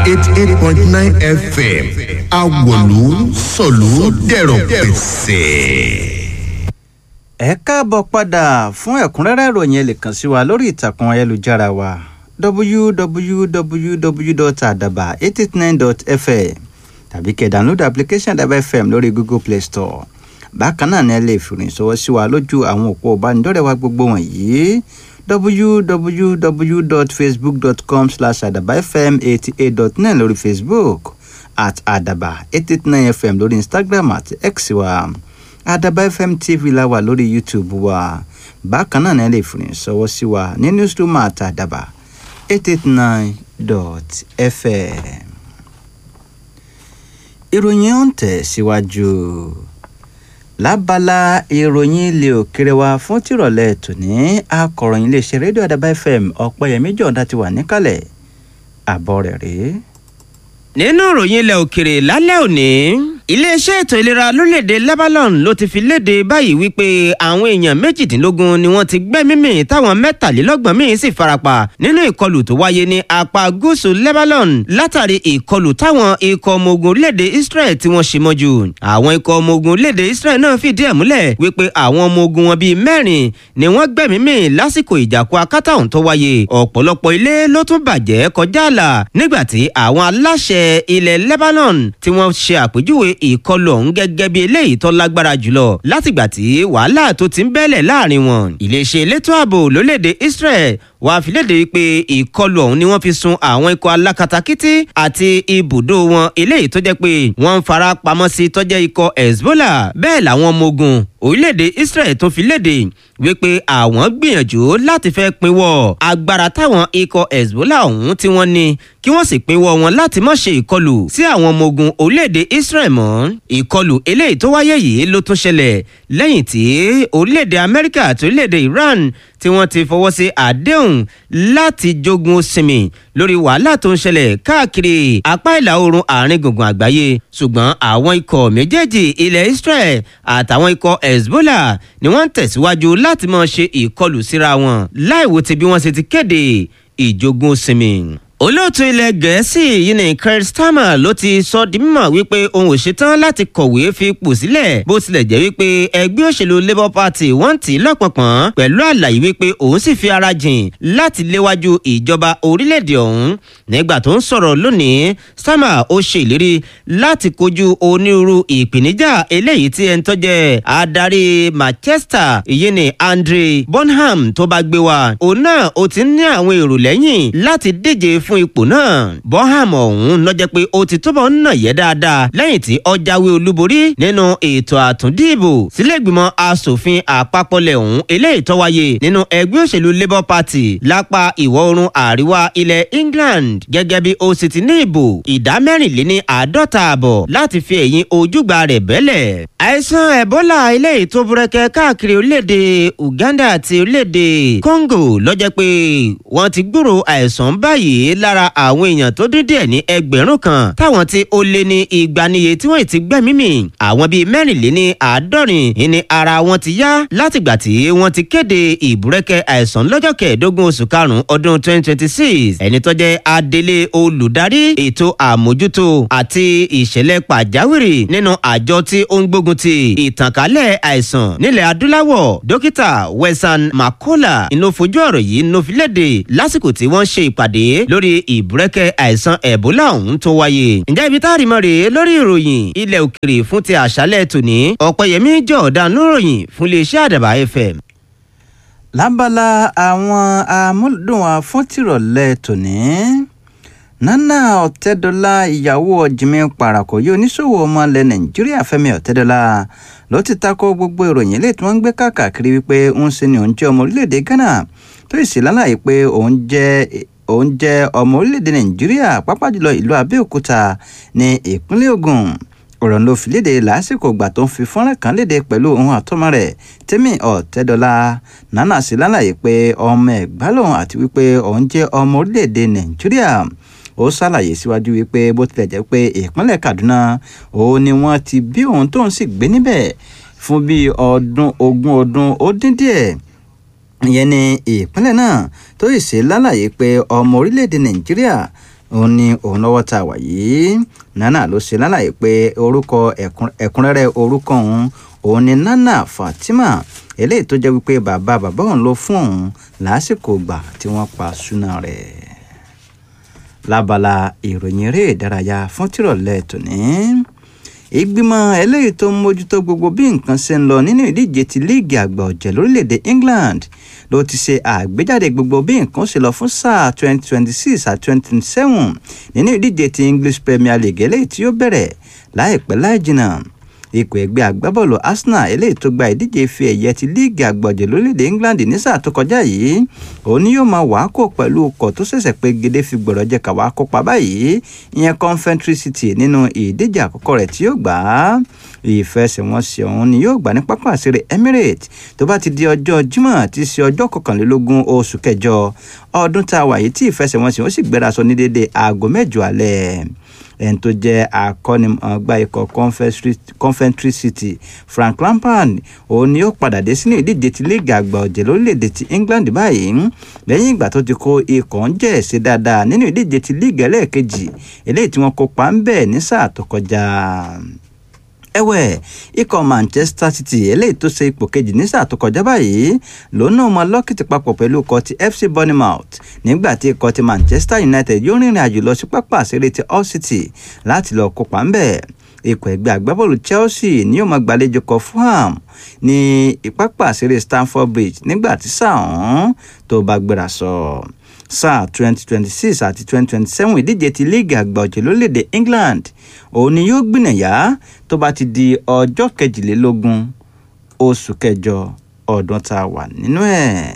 eighty eight point nine fm awolu sọ̀lú dẹ̀rọ̀ pẹ̀sẹ̀. ẹ káàbọ̀ padà fún ẹ̀kúnrẹ́rẹ́ ìròyìn ẹ lè kàn sí wa lórí ìtàkùn ayélujára wa www.adaba889.fm tàbí kẹ́ download application Adaba FM lórí Google Play Store bákan náà ni ẹ lè fìrìn sọwọ́ sí wa lójú àwọn òpó ìbánidọ́rẹ̀ẹ́ wa gbogbo wọ̀nyí www.facebook.com slash adabafm88.9 lórí Facebook at adaba889fm lórí Instagram àti X wa adaba fm tv la wà lórí youtube wa bákan náà ni ẹ lè fìrìn sọwọ́ sí wa ní newsroom at adaba eight eight nine dot fm. ìròyìn ọ̀hún tẹ̀ síwájú lábala ìròyìn ilé òkèrè wa fún tìrọ̀lẹ́ tòní akọ̀ròyìn iléeṣẹ́ rédíò adaba fm ọ̀pẹ̀yẹmí jọ̀ǹda ti wà níkàlẹ̀ àbọ̀ rẹ̀ rèé. nínú ìròyìn ilẹ̀ òkèrè lálẹ́ òní iléeṣẹ́ ètò ìlera lórílẹ̀‐èdè Lebanon ló ti fi léde báyìí wípé àwọn èèyàn méjìdínlógún ni wọ́n ti gbẹ́mí mì táwọn mẹ́tàlélọ́gbọ̀n míì sì farapa nínú ìkọlù tó wáyé ní apá gúúsù Lebanon látàrí ìkọlù táwọn ikọ̀ ọmọ ogun orílẹ̀‐èdè Israel tí wọ́n ṣe mọ́jú àwọn ikọ̀ ọmọ ogun orílẹ̀‐èdè Israel náà fìdí ẹ̀ múlẹ̀ wípé àwọn ọmọ ogun wọn bíi mẹ́rin ni wọ́n gbẹ́mí mì lásìkò ìjàkú akátá ọ̀hún tó wáyé ọ̀pọ̀lọpọ̀ ilé ló tún bàjẹ́ kọjá àlà nígbà tí àwọn aláṣẹ ilẹ̀ Lebanon tí wọ́n ṣe àpèjúwe ìkọlù ọ̀hún gẹ́gẹ́ bí eléyìí tó lágbára jùlọ látìgbà tí wàhálà tó ti ń bẹ́lẹ̀ láàrin wọn. iléeṣẹ́ elétò ààbò lórílẹ̀‐èdè Israel wàá fi léde pé ìkọlù ọ̀hún ni wọ́n fi sun àwọn ikọ̀ alákatakítí àti ibùdó wọn eléyìí tó jẹ́ pé wọ́n ń fara pamọ́ sí tó jẹ́ ikọ̀ Hezbollah bẹ́ẹ̀ làwọn ọmọ ogun orílẹ̀-èdè Israel tó fi léde wípé àwọn gbìyànjú láti fẹ́ pinwọ́ agbára táwọn ikọ̀ Hezbollah ọ̀hún tí wọ́n ní kí wọ́n sì pinwọ́ wọn láti má ṣe ìkọlù sí àwọn ọmọ ogun orílẹ̀-èdè Israel mọ́ ìkọlù eléyìí tó wáyé yìí ló tún ṣẹlẹ̀ lẹ́yìn tí orílẹ̀-èdè Amẹ́ríkà àti orílẹ̀-èdè Iran tí wọ́n ti fọwọ́ sí àdéhùn láti jogun sinmi lórí wàhálà tó ń ṣẹlẹ̀ káàkiri apá ìlà oòrùn àárín gbùngbùn àgbáyé ṣùgbọ́n àwọn ikọ̀ méjèèjì ilẹ̀ Israel àtàwọn ikọ̀ Hezbollah ni wọ́n ń tẹ̀síwájú láti máa ṣe ìkọlù síra wọn láìwo ti bí wọ́n ṣe ti kéde ìjogun sinmi olóòtú ilẹ̀ gẹ̀ẹ́sì yìí ní Keir Starmer ló ti sọ di mímọ̀ wípé òun ò ṣetán láti kọ̀wé fi ipò sílẹ̀ bó tilẹ̀ jẹ́ wípé ẹgbẹ́ òṣèlú Labour Party wọ́n tì í lọ́pọ̀pọ̀n pẹ̀lú àlàyé wípé òun sì fi ara jìn láti léwájú ìjọba orílẹ̀-èdè ọ̀hún nígbà tó ń sọ̀rọ̀ lónìí Starmer ó ṣe ìlérí láti kojú onírúurú ìpèníjà eléyìí tí ẹni tó jẹ́ adarí Manchester ìyẹn ní Andre Bonham tó bá gbé wá òun náà ó ti ní àwọn èrò lẹ́yìn láti díje fún ipò náà Bonham ọ̀hún lọ́jọ́ pé ó ti túbọ̀ ń nà yẹ́ dáadáa lẹ́yìn tí ó jáwé olúborí nínú ètò àtúndìbò sílẹ̀gbìmọ̀ asòfin àpapọ̀lẹ̀ ọ̀hún eléyìí tó wáyé nínú ẹgbẹ́ òṣèlú Labour Party lápá ìwọ̀ oòrùn àríwá ilẹ̀ England gẹ́gẹ́ bí ó sì ti ní ìbò ìdá mẹ́rìnléní àádọ́ta àbọ̀ láti fi ẹ̀yìn ojúgbà rẹ̀ bẹ́lẹ̀. àìsàn Ebola eléyìí tó búrẹ́kẹ́ káàkiri orílẹ̀-èdè Uganda àti orílẹ̀-èdè Congo lọ́jọ́ pé wọ́n ti gbúrò àìsàn báyìí lára àwọn èèyàn tó dín díẹ̀ ní ẹgbẹ̀rún kan táwọn tí ó lé ní ìgbaniye tí wọ́n ti gbẹ̀mí mì àwọn bíi mẹ́rìnléní àádọ́rin ní ara wọn ti yá látìgbà tí wọ́n ti kéde ìbúrẹ́kẹ́ àìsàn lọ́jọ́ kẹẹ̀ẹ́dógún oṣù karùn-ún ọdún 2026 ẹni tó jẹ́ adelé olùdarí ètò àmójútó àti ìṣẹ̀lẹ̀ pàjáwìrì nínú àjọ tí ó ń gbógun ti ìtànkálẹ̀ àìsàn nílẹ̀ adúláwọ̀ dókítà Wẹ̀sán Makola inú fojú ọ̀rọ̀ yìí inú fi léde lásìkò tí wọ́n ṣe ìpàdé lórí ìbúrẹ́kẹ́ àìsàn ẹ̀bólà ọ̀hún tó wáyé. ǹjẹ́ ibi tá a rí mọ́ rèé lórí ìròyìn ilẹ̀ òkèrè fún ti àṣálẹ̀ tòní ọ̀pẹ̀yẹmí jọ̀ọ́dán níròyìn fún iléeṣẹ́ àdàbà fm. lábala àwọn amúlùdùn wa fún tìrọ̀lẹ́ tòní nana ọ̀tẹ́dọ́lá ìyàwó ọ̀jìnmí parakoyé oníṣòwò ọmọ ilẹ̀ nàìjíríà fẹ́mi ọ̀tẹ́dọ́lá ló ti takò gbogbo ìròyìn eléyìí tí wọ́n ń gbé káàkiri wípé ń ṣe ni òun jẹ́ ọmọ orílẹ̀-èdè ghana tó sì lálàyé pé òun jẹ́ òun jẹ́ ọmọ orílẹ̀-èdè nàìjíríà pàápàá jùlọ ìlú abẹ́òkúta ní ìpínlẹ̀ ògùn ọ̀rọ̀ ló fi léde lásìkò ìgbà tó ń fi fọ́nrán kan léde pẹ̀lú ohun àtọ́mọ rẹ̀ tẹ́mi ọ̀tẹ́dọ́lá nánà sí lálàyé pé ọmọ ẹ̀gbá lòun àti wípé òun jẹ́ ọmọ orílẹ̀-èdè nàìjíríà ó ṣàlàyé síwájú wípé bó tilẹ̀ jẹ́ pé ìpínlẹ̀ kaduna òun ni wọ́n ti bí òun tóun sì gbé níbẹ̀ fún bíi ọdún ogún ọdún ó dín díẹ̀ ìyẹn ní ìpínlẹ̀ náà tó sì ṣe lálàyé pé ọmọ orílẹ̀-èdè nàìjíríà òun ni òun lọ́wọ́ tá a wà yìí nana ló ṣe lálàyé pé orúkọ ẹ̀kúnrẹ́rẹ́ orúkọ òun òun ni nana fatima eléyìí tó jẹ́ wípé bàbá bàbá òun ló fún òun lásìkò ìgbà tí wọ́n pa súná rẹ̀ lábala ìròyìn eré ìdárayá fún tìrọ̀lẹ́ tòní ìgbìmọ̀ eléyìí tó ń mójútó gbogbo bí nǹkan ṣe ń lọ nínú ìdíje ti líìgì àgbà ọ̀jẹ̀ lórílẹ̀‐èdè England ló ti ṣe àgbéjáde gbogbo bí nǹkan ṣe lọ fún sáà 2026 àti 2027 nínú ìdíje ti English Premier League eléyìí tí ó bẹ̀rẹ̀ láìpẹ́ láì jìnnà ikọ̀ ẹgbẹ́ agbábọ́ọ̀lù Arsenal eléyìí tó gba ìdíje ife ẹ̀yẹ ti líìgì àgbọ̀jẹ̀ lórílẹ̀‐èdè England ní sáà tó kọjá yìí òun ni yóò máa wàá kó pẹ̀lú ọkọ̀ tó ṣẹ̀ṣẹ̀ pé gèdè fi gbọ̀rọ̀ jẹ́ káwá kópa báyìí ìyẹn Coventry City nínú ìdíje àkọ́kọ́ rẹ̀ tí yóò gbà á ìfẹsẹ̀wọnsẹ̀ ọ̀hún ni yóò gbà ní pápá àṣírí Emirates tó bá ti di ọjọ́ Jímọ̀ tí í ṣe ọjọ́ kọkànlélógún oṣù kẹjọ ọdún tá a wà yìí tí ìfẹsẹ̀wọnsẹ̀ ó sì gbéra sọ ní déédéé aago mẹ́jọ alẹ́ ẹni tó jẹ́ akọ́nimọ̀ọ́gbá ikọ̀ Coventry City Frank Lampard òun ni ó padà dé sínú ìdíje ti líìgì àgbà ọ̀jẹ̀ lórílẹ̀‐èdè ti England báyìí lẹ́yìn ìgbà tó ti kó ikọ̀ ń jẹ́ ẹ̀sẹ̀ dáadáa nínú ìdíje ti líìgì ẹlẹ́ẹ̀kejì eléyìí tí wọ́n kópa ń bẹ̀ ní sáà tó kọjá ẹ̀wẹ̀ ikọ̀ Manchester City eléyìí tó ṣe ipò kejì ní sáà tó kọjá báyìí lòun náà mọ lọ́kìtì papọ̀ pẹ̀lú ikọ̀ ti FC Bournemouth nígbà tí ikọ̀ ti Manchester United yóò rìnrìn àjò lọ sí pápá àṣírí ti Hull City láti lọ kópa ńbẹ̀ ikọ̀ ẹgbẹ́ agbábọ́ọ̀lù Chelsea ni yóò máa gbàlejò kọ Fulham ní pápá àṣírí Stamford Bridge nígbà tí sáà ọ̀hún tó bá gbéra sọ sáà twenty twenty six àti twenty twenty seven ìdíje ti líìgì àgbà ọ̀jẹ̀ lórílẹ̀‐èdè England òun ni yóò gbìnàyà tó bá ti di ọjọ́ kejìlélógún oṣù kẹjọ ọdún tá a wà nínú ẹ̀.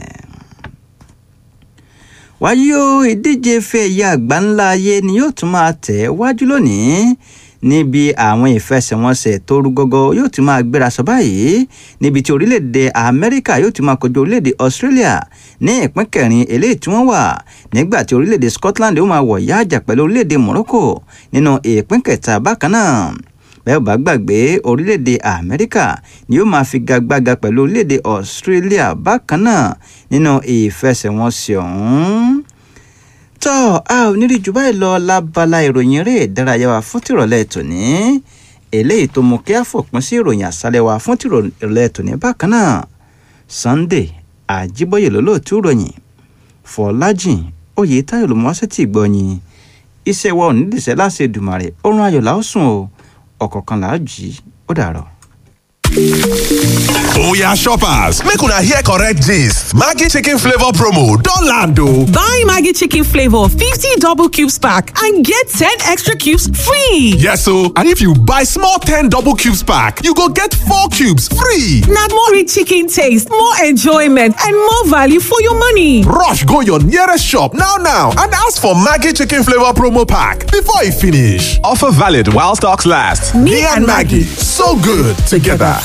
wáyé o ìdíje fẹ́ ẹ̀yà àgbà ńlá ayé ni yóò tún máa tẹ̀ wájú lónìí níbi àwọn ìfẹsẹ̀wọnsẹ̀ tó rú gọ́gọ́ yóò ti máa gbéra sọ báyìí níbi tí orílẹ̀-èdè amẹ́ríkà yóò ti máa kojú orílẹ̀-èdè australia ní ìpín kẹrin eléyìí tí wọ́n wà nígbà tí orílẹ̀-èdè scotland yóò máa wọ̀ yáàjà pẹ̀lú orílẹ̀-èdè morocco nínú ìpín kẹta bákan náà bẹ́ẹ̀ bá gbàgbé orílẹ̀-èdè amẹ́ríkà ni yóò máa figagbága pẹ̀lú orílẹ̀-èdè australia bákan náà nínú ìfẹsẹ̀wọnsẹ̀ ọ̀hún tọ́ a ò ní rí jù báyìí lọ lábala ìròyìn eré ìdárayá wa fún tìrọ̀lẹ́ tòní eléyìí tó mú kí a fòpin sí ìròyìn àṣálẹ́ wa fún tìrọ̀lẹ́ tòní bákan náà Sunday Àjíbóyè lólóòtú ìròyìn Fọlájìn Oyètáyọ̀ ló mú wá sétí ìgbọ̀nyìn iṣẹ́ wa ò ní dìṣẹ́ láṣẹ Èdùmàrè oorun ayọ̀ là ó sùn o ọ̀kọ̀ọ̀kan là á jí ó dàrọ̀. Oya shoppers, make una hear correct gist. Maggi chicken flavor promo don land o. Buy Maggi chicken flavor 50 double cubes pack and get 10 extra cubes free. Yes o, and if you buy small 10 double cubes pack, you go get 4 cubes free. Na more rich chicken taste, more enjoyment and more value for your money. Rush go your nearest shop now now and ask for Maggi chicken flavor promo pack before e finish. Offer valid while stocks last. Me, and Maggi, so good together.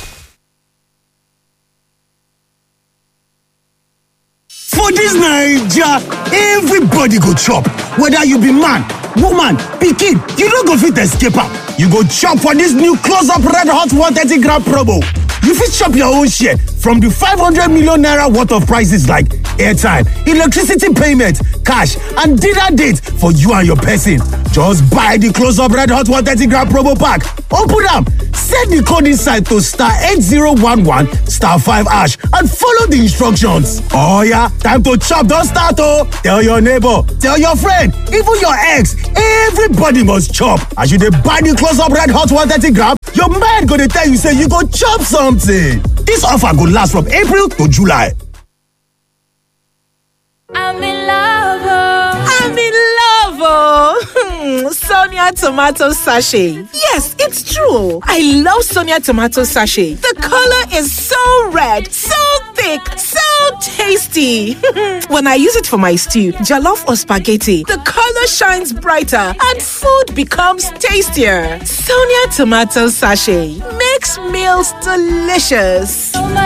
For dis Naija, everybody go chop, whether you be man, woman, pikin, you no go fit escape am. You go chop for dis new close up red hot 130 gram promo. You fit chop your own share from di 500 million naira worth of prices like airtime, electricity payment, cash and dinner date for you and your person. Just buy di close up red hot 130 gram promo pack, open am, set di code inside to star 8011 star 5 hash and follow di instructions. Oh yeah, time to chop don start oh! Tell your neighbor, tell your friend, even your ex, everybody must chop. As you dey buy di close up red hot 130 gram, your mind go dey tell you say you go chop something. Dis offer go last from April to July. I'm in love. oh. I'm in love, oh. Sonia tomato sachet. Yes, it's true. I love Sonia tomato sachet. The color is so red, so thick, so tasty. when I use it for my stew, jollof or spaghetti, the color shines brighter and food becomes tastier. Sonia tomato sachet makes meals delicious. So much